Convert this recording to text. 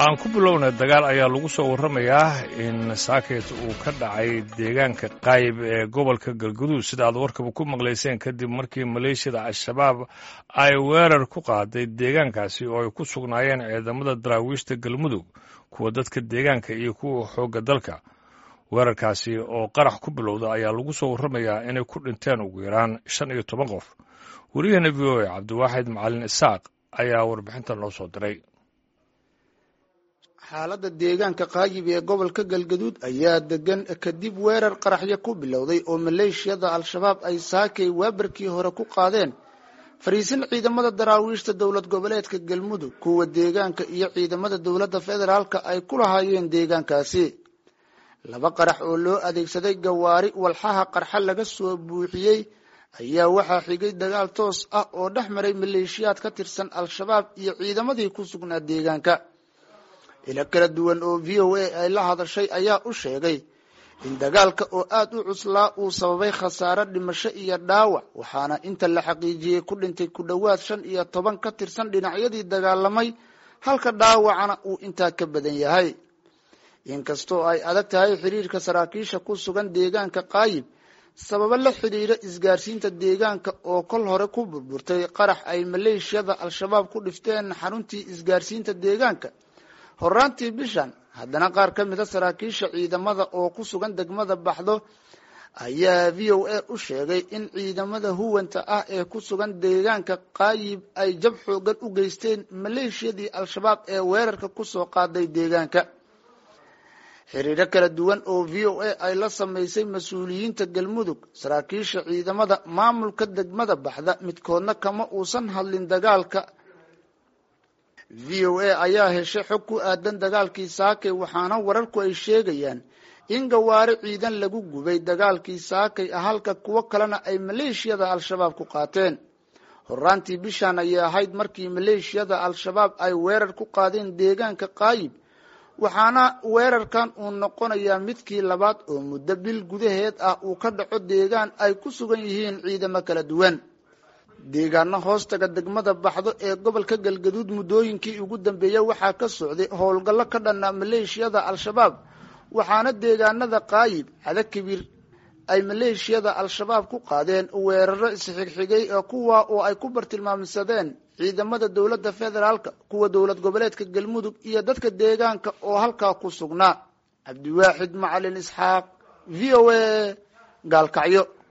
aan ku bilowna dagaal ayaa lagu soo warramayaa in saaket uu ka dhacay deegaanka qaayib ee gobolka galguduud sida aad warkaba ku maqlayseen kadib markii maleeshiyada al-shabaab ay weerar ku qaaday deegaankaasi oo ay ku sugnaayeen ciidamada daraawiishta galmudug kuwa dadka deegaanka iyo kuwa xoogga dalka weerarkaasi oo qarax ku bilowda ayaa lagu soo warramayaa inay ku dhinteen ugu yaraan shan iyo toban qof weriyaheena v o a cabdiwaaxid macalin isaaq ayaa warbixintan noo soo diray xaaladda deegaanka qaayib ee gobolka galgaduud ayaa degan kadib weerar qaraxyo ku bilowday oo maleeshiyada al-shabaab ay saakay waabarkii hore ku qaadeen fariisin ciidamada daraawiishta dowlad goboleedka galmudug kuwa deegaanka iyo ciidamada dowladda federaalka ay ku lahaayeen deegaankaasi laba qarax oo loo adeegsaday gawaari walxaha qarxa laga soo buuxiyey ayaa waxaa xigay dagaal toos ah oo dhex maray maleeshiyaad ka tirsan al-shabaab iyo ciidamadii ku sugnaa deegaanka ilo kala duwan oo v o a ay la hadashay ayaa u sheegay in dagaalka oo aada u cuslaa uu sababay khasaare dhimasho iyo dhaawac waxaana inta la xaqiijiyey ku dhintay ku dhowaad shan iyo toban ka tirsan dhinacyadii dagaalamay halka dhaawacana uu intaa ka badan yahay inkastoo ay adag tahay xiriirka saraakiisha ku sugan deegaanka qaayib sababo la xidhiira isgaarsiinta deegaanka oo kol hore ku burburtay qarax ay maleeshiyada al-shabaab ku dhifteen xaruntii isgaarsiinta deegaanka horaantii bishan haddana qaar ka mida saraakiisha ciidamada oo ku sugan degmada baxdo ayaa v o a u sheegay in ciidamada huwanta ah ee ku sugan deegaanka qaayib ay jab xoogan u geysteen maleeshiyadii al-shabaab ee weerarka kusoo qaaday deegaanka xiriiro kala duwan oo v o a ay la samaysay mas-uuliyiinta galmudug saraakiisha ciidamada maamulka degmada baxda midkoodna kama uusan hadlin dagaalka v o a ayaa heshay xog ku aadan dagaalkii saakay waxaana wararku ay sheegayaan in gawaari ciidan lagu gubay dagaalkii saakay ah halka kuwo kalena ay maleeshiyada al-shabaab ku qaateen horaantii bishan ayay ahayd markii maleeshiyada al-shabaab ay weerar ku qaadeen deegaanka qaayib waxaana weerarkan uu noqonayaa midkii labaad oo muddo bil gudaheed ah uu ka dhaco deegaan ay ku sugan yihiin ciidamo kala duwan deegaano hoostaga degmada baxdo ee gobolka galgaduud muddooyinkii ugu dambeeyey waxaa ka socday howlgallo ka dhanna maleeshiyada al-shabaab waxaana deegaanada qaayib cadakibir ay maleeshiyada al-shabaab ku qaadeen weeraro isxigxigay ee kuwa oo ay ku bartilmaamsadeen ciidamada dowladda federaalka kuwa dowlad goboleedka galmudug iyo dadka deegaanka oo halkaa ku sugnaa cabdiwaaxid macalin isxaaq v o a gaalkacyo